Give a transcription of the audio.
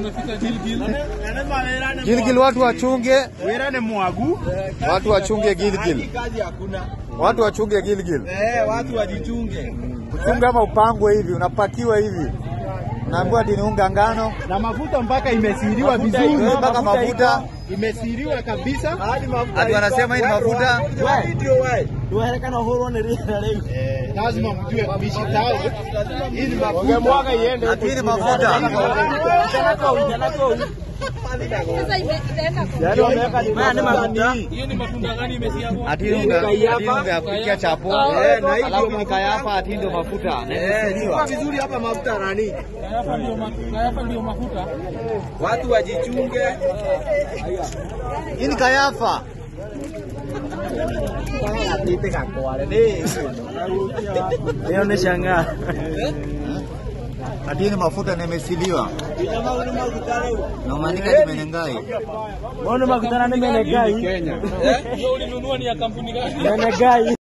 Gilgil watu wachunge, Wira ni mwagu. watu wachunge Gilgil, Kazi hakuna. watu wachunge Gilgil. Eh, watu wajichunge. Kuchunga ama upangwe hivi, unapakiwa hivi, unaambiwa ati ni unga ngano, Na mafuta mpaka imesiriwa Mafuta vizuri. iko, mpaka mafuta. iko, imesiriwa kabisa. Hadi mafuta. Ati wanasema hii ni mafuta. Tuwerekana huru ni rira leo. Lazima mjue kuishi tao. Hii ni mafuta. Mwaga iende. ati hii ni mafuta. Yaani wameweka ni Haya ni mafuta. Ati hii unga, ati hii unga ya kupikia chapo, Eh, na hii alafu ndio ni kayapa, ati hii ndio mafuta. Na Eh, imesiliwa. kwa vizuri hapa mafuta nani? mafuta. Watu wajichunge. Hii ni kayafa. Leo nimeshangaa. Ati hii ni mafuta na imesiliwa. Na umeandika limenengai. Mbona makutana nimenegai? Kenya. Nimenegai.